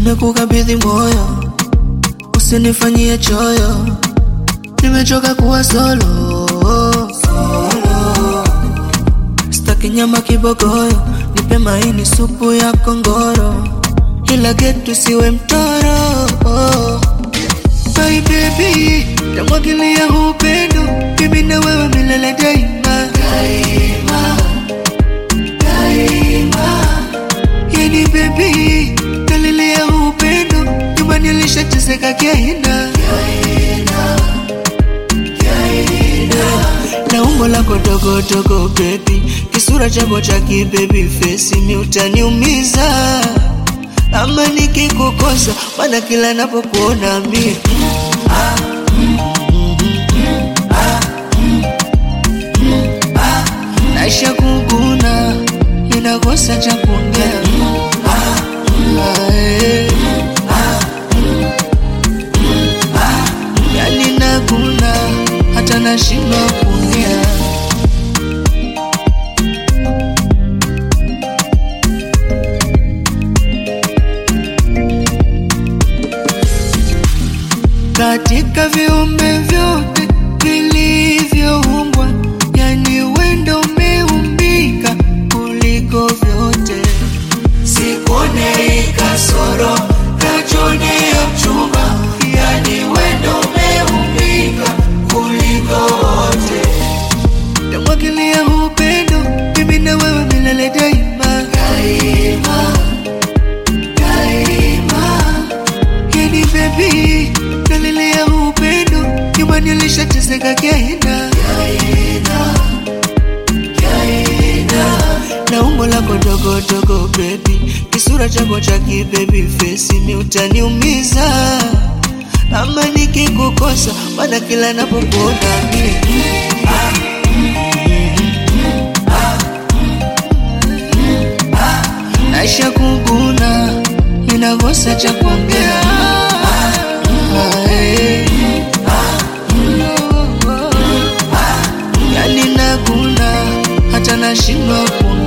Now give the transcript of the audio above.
nimekukabidhi moyo, usinifanyie choyo, nimechoka kuwa solo. Staki nyama kibogoyo, nipe maini supu ya kongoro, ila getu siwe mtoro. My baby, tamwagilia upendo, mimi na wewe milele daima, daima, daima. Yani baby, nalilia upendo, nyumbani alishateseka kiaina, na umbo lako dogo dogo baby, kisura chako cha kibaby face, mi utaniumiza ama nikikukosa, maana kila napokuona mie naisha kuguna, ninakosa cha kuongea Ah, eh. yani naguna hata nashindwa kuongea katika viumbe vyote vilivyoumbwa, yani wendo umeumbika kuliko vyote. Sikuone kasoro kachone ya mchumba, yani wendo umeumbika kuliko wote. Tamwagilia upendo, mimi na wewe milele daima, daima, daima. Yani baby, nalilia upendo, nyumbani alishateseka kiaina, na umbo lako dogo dogo baby, kisura chako cha kibaby face, mi utaniumiza ama nikikukosa, maana kila napokuona mie naisha kuguna, ninakosa cha kuongea Ah, eh. yani naguna hata nashindwa kuongea